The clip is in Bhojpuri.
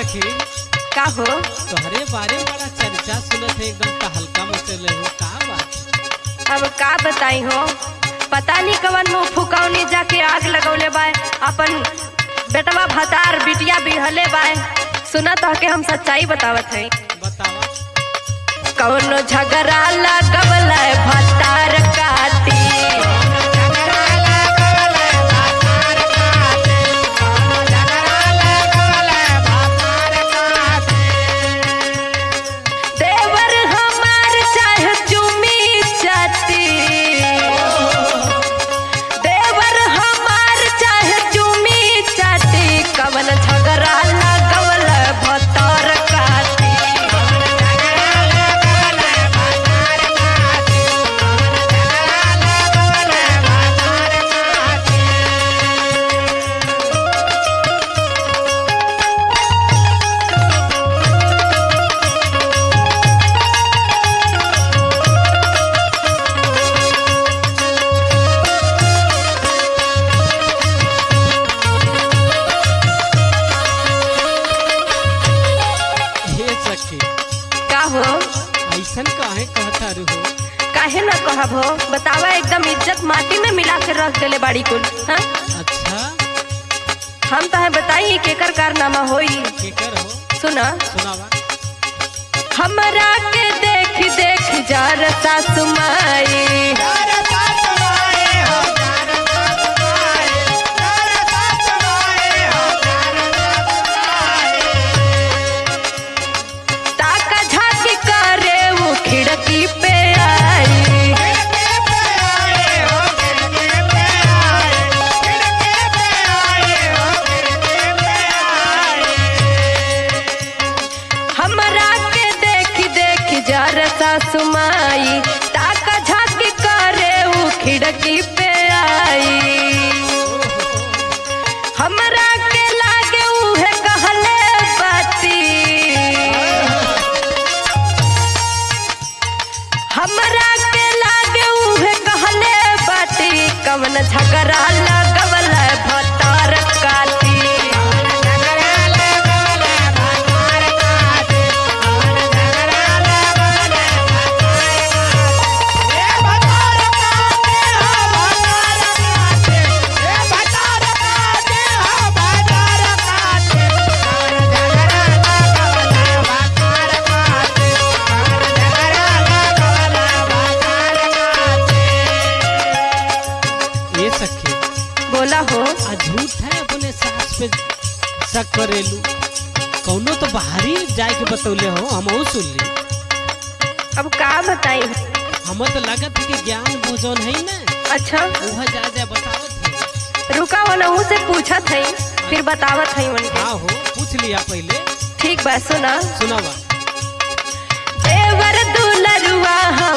सखी का हो तोहरे बारे में बड़ा चर्चा सुनत है एकदम तहलका मचले हो का बात अब का बताई हो पता नहीं कवन मुंह फुकौनी जाके आग लगौले बाय अपन बेटवा भतार बिटिया बिहले बाय सुनत हो के हम सच्चाई बतावत है बतावा कौनो झगड़ा लगवल भतार काटी देवर हमार चाहे चुमी चाटी देवर हमार चाहे चुमी चाटी कवन झगड़ा लगवल भतार काटी हे सखी का हो ऐसन काहे कहता रू हो काहे न कहब हो बतावा एकदम इज्जत माटी में मिला के रख देले बाड़ी कुल हाँ? अच्छा हम तो बताई केकर कारनामा होई केकर हो सुना सुनावा हमरा के देख देख जार सासु माई ताका झाकी करे वो खिड़की पे आई हमरा के देख देख जार सासु माई ताका झाकी करे वो खिड़की पे आई हमरा के लागे उहे कहले बाती हमरा के लागे उहे कहले बाती कवन झगड़ा लगवल भतार काटी ये सखी बोला हो आ झूठ है अपने सास पे शक करेलू कौनो तो बाहरी जाए के बतौले हो हम सुन ली अब का बताई हम तो लगत है कि ज्ञान भोजन है ना अच्छा वह जा जा बतावत है रुका वो नहू से पूछत है फिर बतावत है उनके हाँ हो पूछ लिया पहले ठीक बा सुना सुनावा देवर दुलरुआ